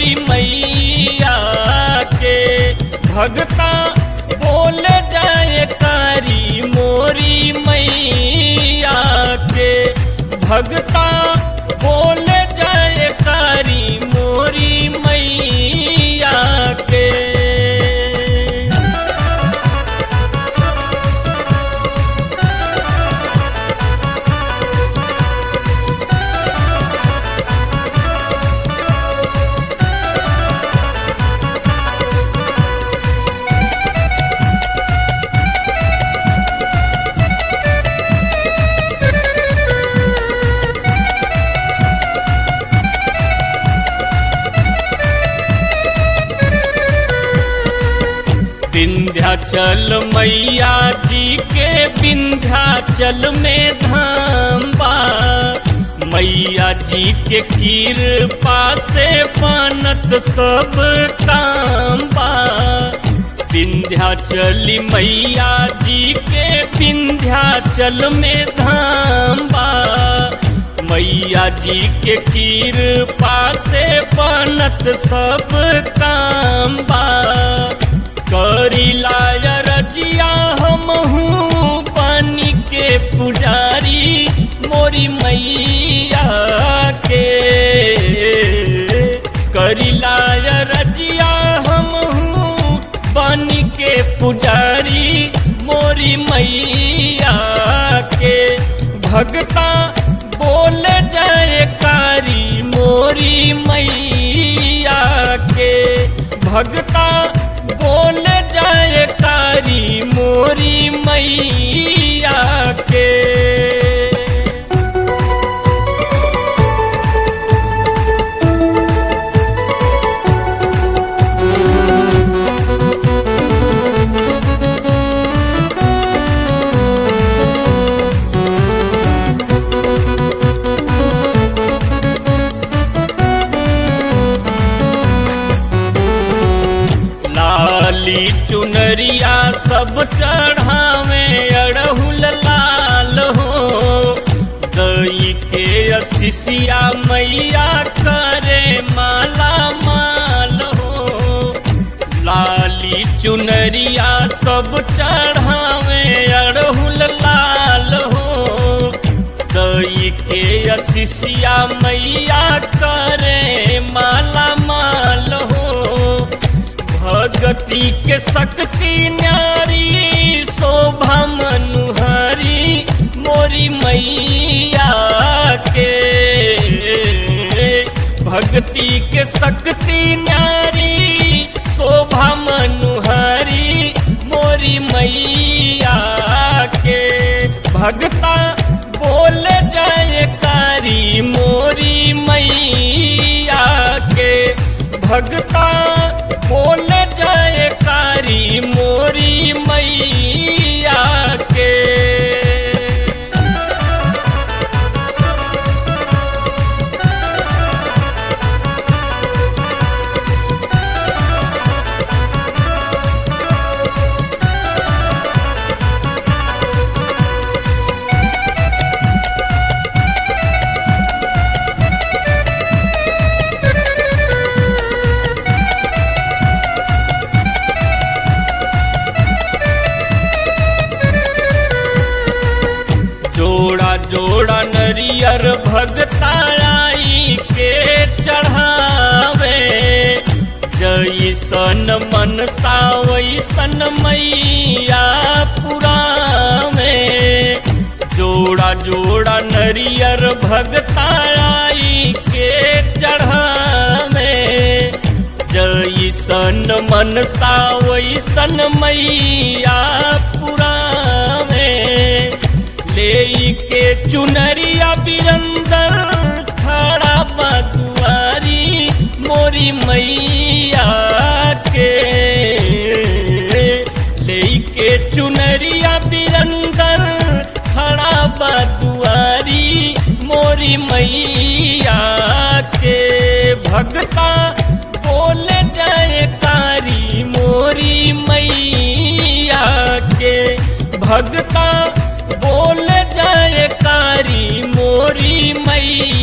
मोरी मैया के भगता बोल जाए कारी मोरी मैया के भगता बोल जाए कारी मोरी मैया के विंध्याचल मैया जी के विंध्याचल में धाम बा मैया जी के कृपा से बनत सब काम बा विंध्याचली मैया जी के विंध्याचल में धाम बा मैया जी के कृपा से बनत सब काम बा करी लाय रजिया हम पानी के पुजारी मोरी मैया के करी लाय रजिया हम पानी के पुजारी मोरी मैया के भगता बोल जाए कारी मोरी मैया के भगता बोल जाए कारी मोरी मैया के लाली चुनरिया सब चढ़ावे अड़हुल लाल हो दई के असिसिया मैया करे माला माल हो लाली चुनरिया सब चढ़ावे अड़हुल लाल हो दई के असिसिया मैया करे माला माल हो भगति के शक्ति न्यारी शोभा मनुहारी मोरी मैया के भक्ति के शक्ति न्यारी शोभा मनुहारी मोरी मैया के भगता बोल जाए कारी मोरी मैया के भगता बोल जाए कारी मोरी मैया के जोड़ा जोड़ा नरियर भगताई के चढ़ावे जैसन मन सावैसन मैया पुरावे जोड़ा जोड़ा नरियर भगताई के चढ़ावे जैसन मन सावैसन मैया पुरावे ले के चुनरिया बिरंदर खड़ा बदुआरी मोरी मैया के ले के चुनरिया बिरंदर खड़ा बदुआरी मोरी मैया के भगता बोल जाए कारी मोरी मैया के भगता बोल जाए कारी मोरी मैया